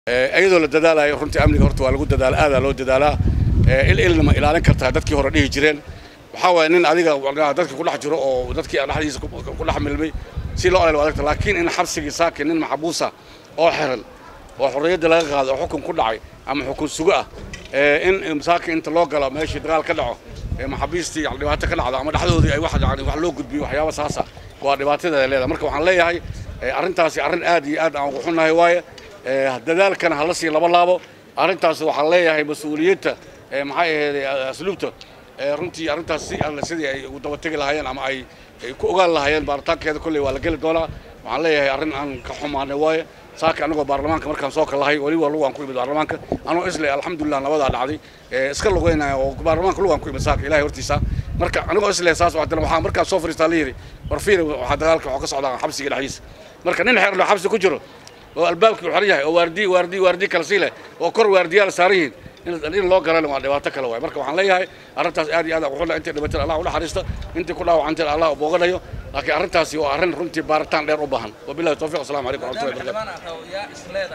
iyadoo la dadaalayo runtii amniga horta waa lagu dadaala aadaa loo dadaalaa il ilna ma ilaalin kartaa dadkii hore dhihi jireen waxaa waaya nin adiga dadka ku dhex jiro oo dadkii dhexdiisa ku dhex milmay si loo aleel waa adagta laakiin in xabsigii saakin nin maxbuusa oo xiran oo xorriyadda laga qaado oo xukun ku dhacay ama xukun sugo ah in saakin inta loo galo meeshii dagaal ka dhaco maxaabiistii dhibaato ka dhacdo ama dhexdoodii ay wax yani wax loo gudbiyo waxyaaba saasa waa dhibaatadeeda leedahay marka waxaan leeyahay arrintaasi arrin aad iyo aad aan ugu xunnahay waaye dadaalkana hala sii laba laabo arrintaas waxaan leeyahay mas-uuliyadda maxay ahayd asluubta runtii arrintaas si alle sidii ay ugu dabategi lahaayeen ama ay ku ogaan lahaayeen baaritaankeeda kolley waa la geli doonaa waxaan leeyahay arrin aan ka xumaanay waaye saaka anagoo baarlamaanka markaan soo kalahay weliba lugaan ku imid baarlamaanka anoo isle alxamdulilah nabadaa dhacday iska lugeynaya oo baarlamaanka lugaan ku imid saaka ilahay hortiisa marka anigoo isle saas haddana waxaa markaan soo fariistaa la yidhi war fiir waxaa dagaalka waxaa ka socdaa xabsiga dhexdiisa marka nin xeerlo xabsi ku jiro oo albaabkii u xiran yahay oo waardi waardi waardi kala sii leh oo kor waardiyaal saaran yihiin in loo galana waa dhibaato kale waay marka waxaan leeyahay arrintaas aad iyo aad ugu xunna intay dhibateen allah u naxariista intii ku dhaawacantay allah u booganayo laakiin arrintaasi waa arrin runtii baaritaan dheer u baahan wabillahi tawfiq assalamu calaykum waraxmatullahi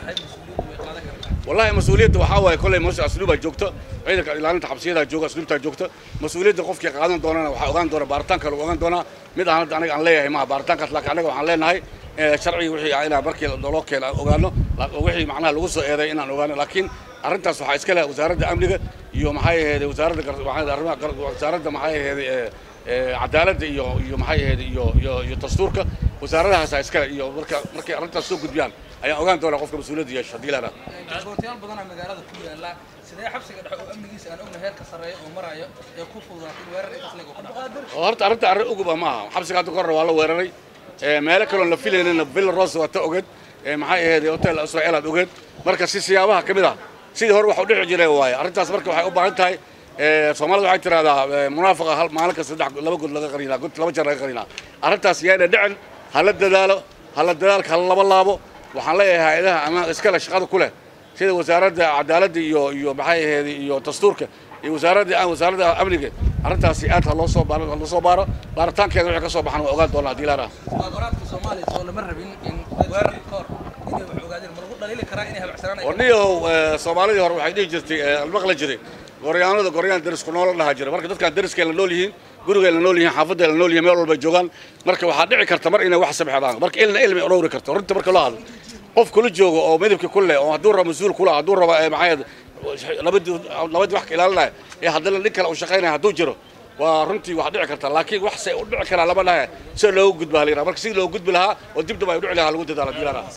barakatu wallahi mas-uuliyadda waxaa waaye kolley meesha asluubaa joogto ciidanka ilaalinta xabsiyada jooga asluubtaa joogto mas-uuliyadda qofkii qaadan doonana waxaa ogaan doona baaritaanka lagu ogaan doonaa mid aan hadda aniga aan leeyahay maha baaritaankaas laakiin anaga waxaan leenahay sharciga wixii inaan markii loo keena ogaano wixii macnaha lagu soo eeday inaan ogaano laakiin arrintaas waxaa iska leh wasaaradda amniga iyo maxay ahayd wasaaradda wasaaradda maxay ahayd cadaaladda iyo iyo maxay ahayd iyo iyo iyo dastuurka wasaaradahaasa iskale iyo marka markay arrintaas soo gudbiyaan ayaan ogaan doonaa qofka mas-uuliyadda yeesha haddii laana goortayaal badanaa magaalada ku yaala sidee xabsiga dhexe oo amnigiisa aan ogna heerka sarreeya oo marayo ee ku fududaatay weerar intaas leeg oo ka dhaco horta arrinta arrin uguba maaha xabsiga hadda kahorre waa la weeraray meelo kaloon la filaynayna villa rose waa ta ogeed maxay ahayd hotel israel aad ogeed marka si siyaabaha ka mid ah sidii hore wax u dhici jiray waaye arrintaas marka waxay u baahan tahay soomaalida waxay tidhahdaa munaafaqa hal maalin kasta saddex laba god laga qarinaa god laba jeer laga qarinaa arrintaas yaana dhicin hala dadaalo hala dadaalka hala laba laabo waxaan leeyahay hay-adaha ama iskale shaqada ku leh sida wasaaradda cadaaladda iyo iyo maxay ahayd iyo dastuurka iyo wasaaradda wasaaradda amniga arrintaasi aad ha loo soo baaro ha loo soo baaro baaritaankeeda wixii ka soo baxan waa ogaan doonaa haddii laana muqaadaraadka soomaaliya soo lama rabin in weerarka ka hor inay wax ogaadeen ma lagu dhaliili karaa inay habacsanaan ay warniyow soomaalidii hore waxay dhihi jirtay maqla jiray goryaanada goryaan derisku noola dhaha jira marka dadkaan deriskay la nool yihiin gurigay la nool yihiin xaafadday la nool yihiin meel walbay joogaan marka waxaa dhici karta mar inay wax sabxadaan marka ilna ilmi dhowri karto runta marka loo hadlo qof kula joogo oo midabka ku leh oo hadduu rabo mas-uul kula hadduu rabo maxay labadii labadii wax ka ilaalinaya ee haddana nin kale uu shaqaynaya hadduu jiro waa runtii wax dhici karta laakiin wax say u dhici karaa lama dhahe si loogu gudba halayraa marka sidii loogu gudbi lahaa oo dib dib ay u dhici lahaa lagu dadaala diilaana